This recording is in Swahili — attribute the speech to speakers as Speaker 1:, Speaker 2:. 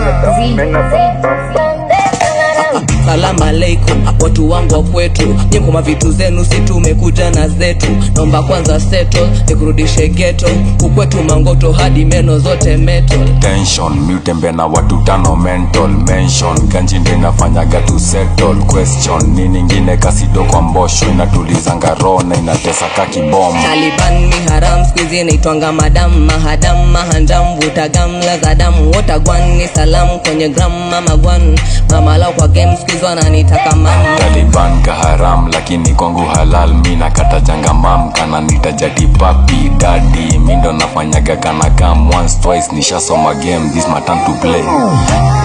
Speaker 1: Salamu alaikum watu wangu wa kwetu, nyinyi kwa vitu zenu, si tumekuja na zetu. Naomba kwanza settle, nikurudishe ghetto, ukwetu mangoto hadi meno zote metal.
Speaker 2: tension miutembe na watu tano mental mention ganji ndo inafanyaga tu settle question ni ningine kasido kwa mbosho inatulizanga roho na inatesa ka kibom
Speaker 1: Taliban ni haram squeeze inaitwanga madam mahadam mahandam vuta gamla za damu wotagwan ni salamu kwenye gram mama gwan mama lao kwa game squeeze wananitaka mama
Speaker 2: taliban kaharam lakini kwangu halal mi nakata janga mam kana nitajati papi dadi mi ndo nafanyaga kana kam once twice nishasoma game this my time to play